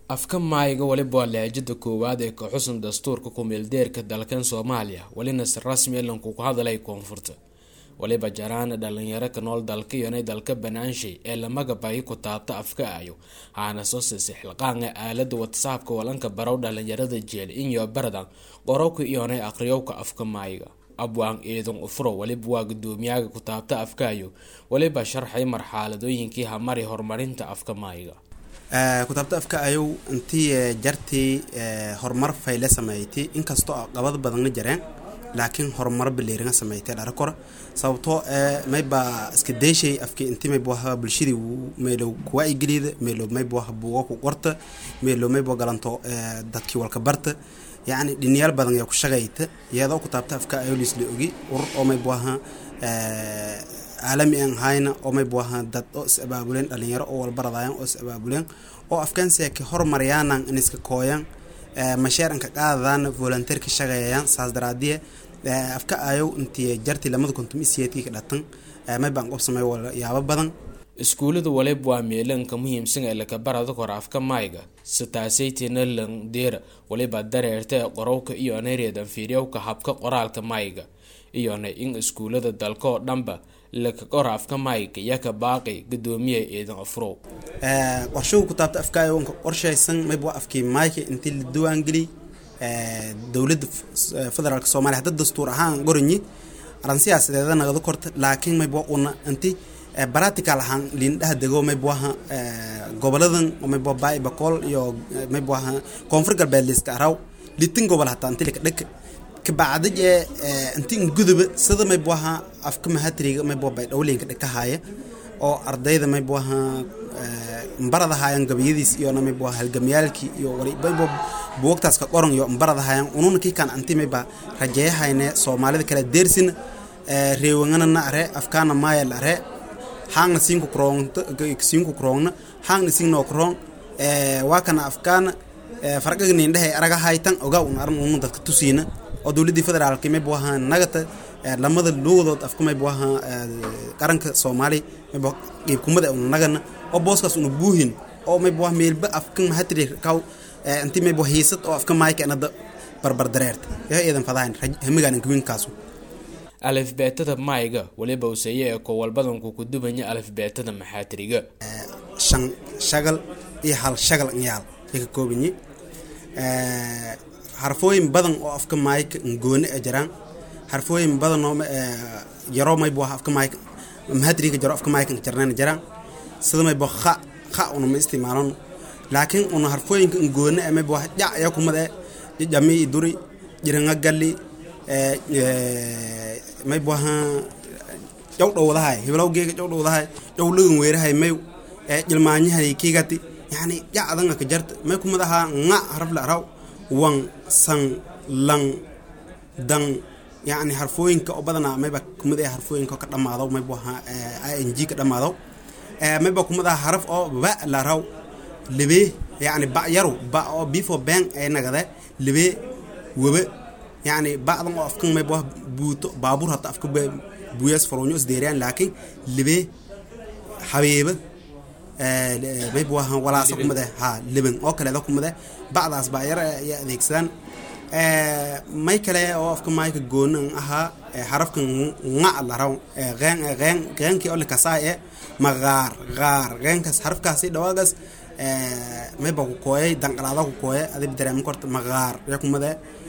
afka maayiga waliba waa lahajada koowaad ee ka xusan dastuurka ku-meeldeerka dalkan soomaaliya welina si rasmi elanku ku hadalay koonfurta waliba jaraana dhalinyaro ka nool dalka iyonay dalka banaanshay ee lamagabayi ku taabta afka ayo haana soo siisay xilqaanga aalada watsaabka walanka barow dhalinyarada jeel inyo baradan qorowka iyonay aqriyowka afka maayiga abwaan eedan ufuro waliba waa gudoomiyaga ku taabta afkaayo waliba sharxay marxaaladooyinkii hamari horumarinta afka maayiga kutaabta afka ayow intii jartii horumar fayle sameeytay inkastoo qabad badanna jareen laakiin horumar baleeringa sameeytay dhara kora sababtoo mayba iska deeshay afki inti mayba waha bulshadii meelow kuwa igeliida meelow mayba waha buuga ku qorta meelow mayba galanto dadkii walka barta yacni dhiniyaal badan ayaa ku shaqayta iyadoo kutaabta afka ayow liisla ogi urur oo mayba waha caalami aan hayna oo mayba waha dad oo is abaabuleen dhalinyaro oo walbaradayan oo is abaabuleen oo afkaansiaka hormariyaanan in iska kooyan masheeranka qaadadaana volunteer ka shaqeeyayaan saas daraadiye afka ayow intii jartii lamada kontum isiyeedkii ka dhatan maybaan qob samey yaabo badan iskuulada waliba waa meelanka muhiimsan ee laka barada kora afka maayga sitaasaytina langdeera waliba dareerta ee qorowka iyo nereedan fiiryowka habka qoraalka maayga iyona in iskuulada dalka oo dhanba laka qora afka maayga yaka baaqi gudoomiya eedan afrow qorshahu kutaabta afka ayow qorshaysan mayba afkii maayka intii la diwaangeliy dowladda federaalk soomaliya hadda dastuur ahaan goranyi aran siyaasadeeda nagada korta laakiin mayba una inti baratical ahaan liindhaha dego maybawaha goboladan mayba baai bakool iyo maybawaha koonfur galbeed liiska araw litin gobol hataa inti lika dhaka kabacdaj ee inti inguduba sida maybawaha afka mahatriga maybawa baydhowlinka dhakahaya oo ardayda maybawaha mbaradahayan gabayadiis iyona maybawa halgamyaalkii iyo mayba buugtaas ka qoran iyo mbaradahayan ununa kikan anti mayba rajeeyahayne soomaalida kala deersina reewangana na are afkaana maayal are haangna siinku kroonta siinku kroongna haangna singnoo kroong waa kana afkaana farqiga niindhehe araga haytan ogaa un aran unu dadka tusiina oo dowladdii federaalka mayba waha nagata lamada luugadood afka mayba waha qaranka soomaaliya mayba qiibkumada una nagana oo booskaas una buuhin oo mayba waha meelba afka mahatri kaw inti mayba hiisad oo afka maayka inada barbar dareerta yaa eedan fadahayn hamigaan inkawinkaasu alifbeetada maayga waliba useeye ee kowalbadanku ku dubanya alifbeetada maxaatriga shan shagal iyo hal shagal yaal ay ka koobanyi harfooyin badan oo afka maayka ngoone a jiraan harfooyin badan oo yaroo mayba waha afka maayka mahadriga jaro afka maayka jarnayna jiraan sida mayba kha kha una ma isticmaalon laakiin una harfooyinka ngoone a mayba waha jac ayaa kumada jami i duri jiranga galli mayba waha jaw dhowdahay hiblawgeega jaw dhowdahay jaw lagan weerahay mayu jilmaanyahay kiigati yani jacdanga ka jarta may kumad ahaa nga harafla araw wan san lang dan yani harfooyinka oo badanaa mayba kumad ah harfooyinka ka dhamaado mayba waha ing ka dhamaado mayba kumad aha haraf oo ba la raw libe yani ba yaru ba oo before bang ay nagade libe webe yani bacdan oo afkan mayba wah buuto baabuur hata afka buuyas faroonyo isdeeriyaan laakiin libe habeeba mayba waha walaasa kumade ha liban oo kaleeda kumade bacdaas baa yar ay adeegsadaan may kale oo afka maayka goonan ahaa harafkan nga laraw qeen qeen qeenkii oo likasaay ee maqaar qaar qeenkaas harafkaasi dhawaagaas mayba ku kooyay danqalaada ku kooye adib dareema korta maqaar yaa kumade